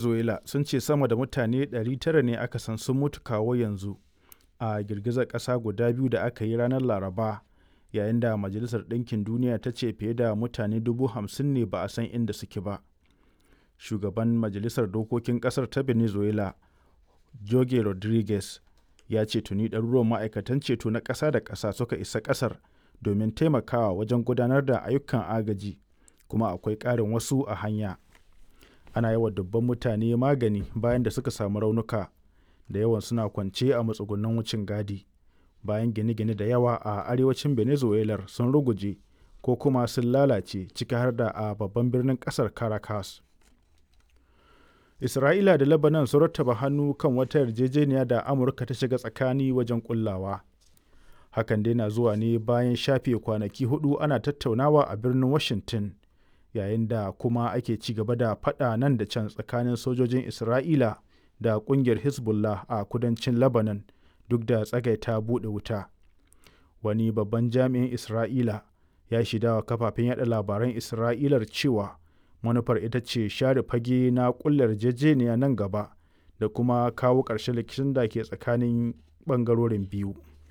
Venezuela sun ce sama da mutane 900 ne aka san sun mutu kawo yanzu a girgizar ƙasa guda biyu da aka yi ranar Laraba, yayin da Majalisar Ɗinkin Duniya ta ce fiye da mutane 50,000 ne ba a san inda suke ba. Shugaban Majalisar Dokokin ƙasar ta Venezuela, Jorge Rodriguez, ya ce tuni ɗaruruwan ma'aikatan ceto na ƙasa da ƙasa suka isa ƙasar domin taimakawa wajen gudanar da ayyukan agaji, kuma akwai ƙarin wasu a hanya. Ana yi wa dubban mutane magani bayan da suka samu raunuka, da yawan suna kwance a matsugunan wucin gadi, bayan gine-gine da yawa a arewacin Venezuelar sun ruguje ko kuma sun lalace ciki har da a babban birnin ƙasar Caracas. Isra'ila da Lebanon sun rattaba hannu kan wata yarjejeniya da Amurka ta shiga tsakani wajen ƙullawa. Hakan dai na zuwa ne bayan shafe kwanaki hudu ana tattaunawa a birnin Washington, yayin da kuma ake ci gaba da faɗa nan da can tsakanin sojojin Isra'ila da ƙungiyar Hezbollah a kudancin Lebanon duk da tsagaita buɗe wuta. Wani babban jami'in Isra'ila ya shaidawa kafafen yada labaran Isra'ilar cewa manufar ita ce share fage na ƙulla yarjejeniya nan gaba da kuma kawo ƙarshen rikicin da ke tsakanin ɓangarorin biyu.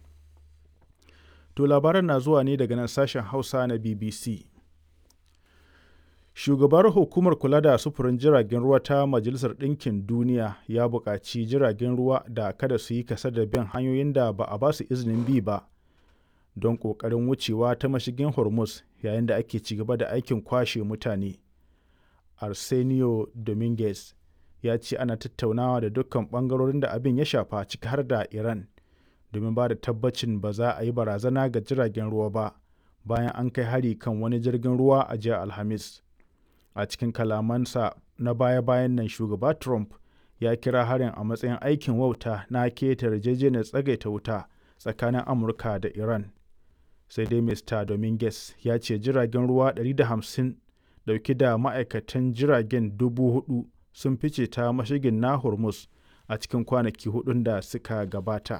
To labaran na zuwa ne daga nan sashen Hausa na BBC. Shugabar hukumar kula da sufurin jiragen ruwa ta Majalisar Ɗinkin Duniya ya buƙaci jiragen ruwa da kada su yi kasa da bin hanyoyin da ba a ba su izinin bi ba don ƙoƙarin wucewa ta mashigin Hormuz yayin da ake ci gaba da aikin kwashe mutane. Arsenio Dominguez ya ce ana tattaunawa da dukkan ɓangarorin da abin ya shafa ciki har da Iran domin ba da tabbacin ba za a yi barazana ga jiragen ruwa ba bayan an kai hari kan wani jirgin ruwa a jiya Alhamis. A cikin kalamansa na baya-bayan nan shugaba Trump ya kira harin a matsayin aikin wauta na keta yarjejeniyar tsagaita wuta tsakanin Amurka da Iran. Sai dai Mr. Dominguez ya ce jiragen ruwa 150 dauke da ma'aikatan jiragen dubu hudu sun fice ta mashigin na Hormuz a cikin kwanaki hudun da suka gabata.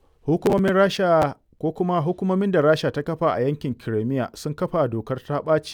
Hukumomin Rasha ko kuma hukumomin da Rasha ta kafa a yankin Crimea sun kafa dokar ta ɓaci